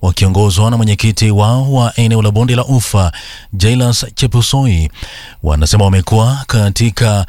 wakiongozwa na mwenyekiti wao wa eneo la bonde la Ufa Jailas Chepusoi wanasema wamekuwa katika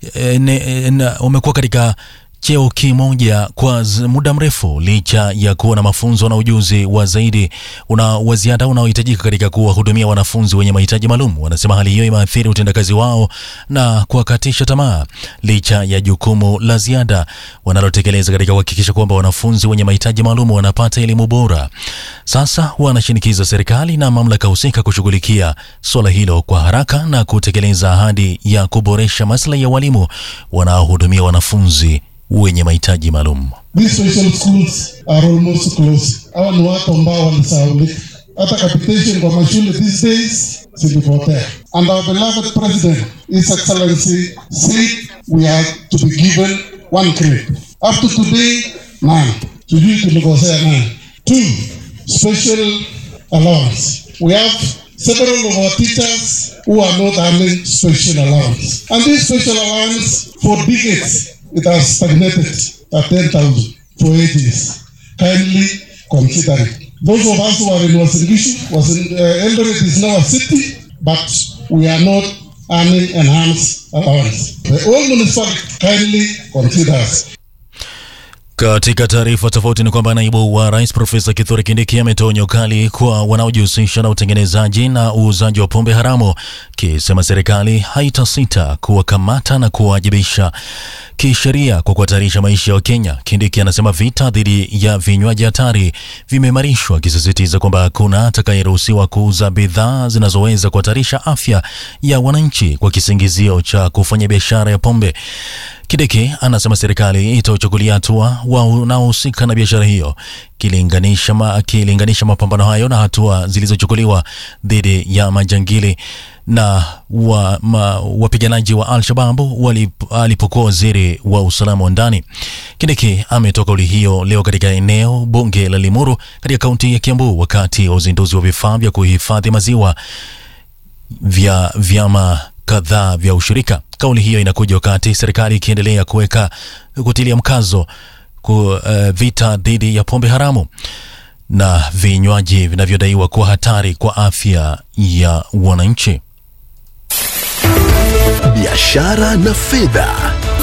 wamekuwa katika cheo kimoja kwa muda mrefu licha ya kuwa na mafunzo na ujuzi wa zaidi una wa ziada unaohitajika katika kuwahudumia wanafunzi wenye mahitaji maalum. Wanasema hali hiyo imeathiri utendakazi wao na kuwakatisha tamaa licha ya jukumu la ziada wanalotekeleza katika kuhakikisha kwamba wanafunzi wenye mahitaji maalum wanapata elimu bora. Sasa wanashinikiza serikali na mamlaka husika kushughulikia suala hilo kwa haraka na kutekeleza ahadi ya kuboresha maslahi ya walimu wanaohudumia wanafunzi wenye mahitaji maalum. These special schools are almost closed. Hawa ni watu ambao walisahaulika. Hata capitation kwa mashule these days zilipotea. And our beloved president, His Excellency, said we are to be given one grade. Up to today, nine. Sijui tulikosea nine. Two, special allowance. We have several of our teachers who are not earning special allowance. And this special allowance for decades it has stagnated at 10,000 for eight years. Kindly consider it. Those of us who are in Wasingishu, was in, uh, Eldoret is now a city, but we are not earning enhanced allowance. The whole municipality kindly consider us. Katika taarifa tofauti ni kwamba naibu wa rais Profesa Kithure Kindiki ametoa onyo kali kwa wanaojihusisha na utengenezaji na uuzaji wa pombe haramu, kisema serikali haitasita kuwakamata na kuwajibisha kisheria kwa kuhatarisha maisha ya Wakenya. Kindiki anasema vita dhidi ya vinywaji hatari vimeimarishwa, akisisitiza kwamba hakuna atakayeruhusiwa kuuza bidhaa zinazoweza kuhatarisha afya ya wananchi kwa kisingizio cha kufanya biashara ya pombe. Kideki anasema serikali itachukulia hatua wanaohusika na biashara hiyo, kilinganisha ma, kilinganisha mapambano hayo na hatua zilizochukuliwa dhidi ya majangili na wa, ma, wapiganaji wa Al-Shabab alipokuwa waziri wa usalama wa ndani. Kideki ametoa kauli hiyo leo katika eneo bunge la Limuru katika kaunti ya Kiambu wakati wa uzinduzi wa vifaa vya kuhifadhi maziwa vya vyama kadhaa vya ushirika. Kauli hiyo inakuja wakati serikali ikiendelea kuweka kutilia mkazo ku, uh, vita dhidi ya pombe haramu na vinywaji vinavyodaiwa kuwa hatari kwa afya ya wananchi. Biashara na fedha.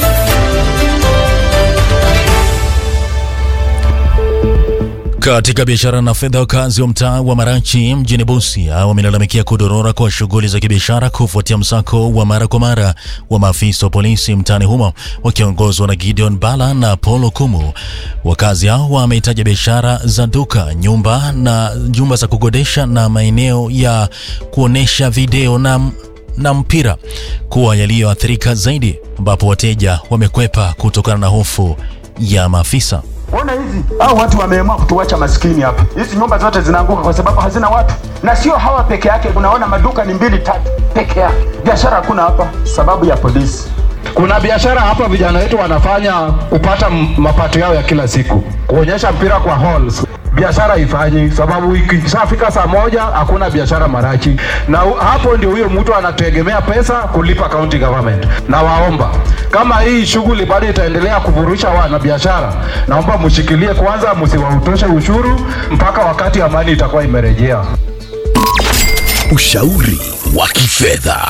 Katika biashara na fedha, wakazi wa mtaa wa Marachi mjini Busia wamelalamikia kudorora kwa shughuli za kibiashara kufuatia msako wa mara kwa mara wa maafisa wa polisi mtaani humo wakiongozwa na Gideon Bala na Paul Kumu. Wakazi hao wamehitaja biashara za duka, nyumba na nyumba za kukodesha na maeneo ya kuonesha video na na mpira kuwa yaliyoathirika zaidi, ambapo wateja wamekwepa kutokana na hofu ya maafisa. Ona hizi hao watu wameamua kutuacha maskini hapa. Hizi nyumba zote zinaanguka kwa sababu hazina watu, na sio hawa peke yake. Unaona maduka ni mbili tatu peke yake, biashara hakuna hapa sababu ya polisi. Kuna biashara hapa vijana wetu wanafanya kupata mapato yao ya kila siku, kuonyesha mpira kwa halls. Biashara ifanyi sababu ikishafika saa moja hakuna biashara Marachi, na hapo ndio huyo mtu anategemea pesa kulipa county government. Na waomba kama hii shughuli bado itaendelea kuvurusha wana biashara, naomba mshikilie kwanza, msiwautoshe ushuru mpaka wakati amani itakuwa imerejea. Ushauri wa kifedha.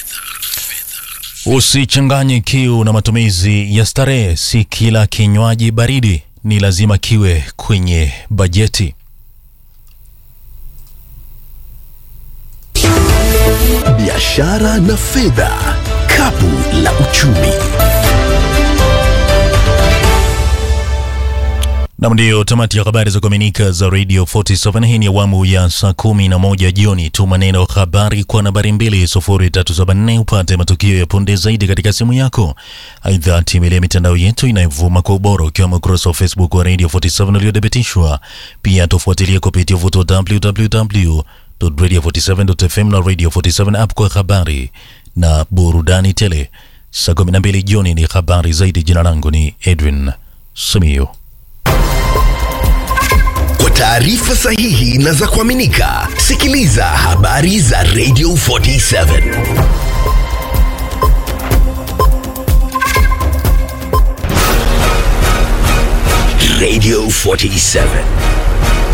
Usichanganye kiu na matumizi ya starehe. Si kila kinywaji baridi ni lazima kiwe kwenye bajeti. Biashara na fedha, kapu la uchumi. Nam, ndiyo tamati ya habari za kuaminika za Radio 47. Hii ni awamu ya saa kumi na moja jioni. Tuma neno habari kwa nambari 20374 upate matukio ya punde zaidi katika simu yako. Aidha, tembelea mitandao yetu inayovuma kwa ubora, ukiwemo ukurasa wa Facebook wa Radio 47 uliothibitishwa. Pia tufuatilie kupitia uvuto wa www.radio47.fm na Radio 47 app kwa habari na burudani tele. Saa 12 jioni ni habari zaidi. Jina langu ni Edwin Simiyu. Kwa taarifa sahihi na za kuaminika, sikiliza habari za Radio 47. Radio 47.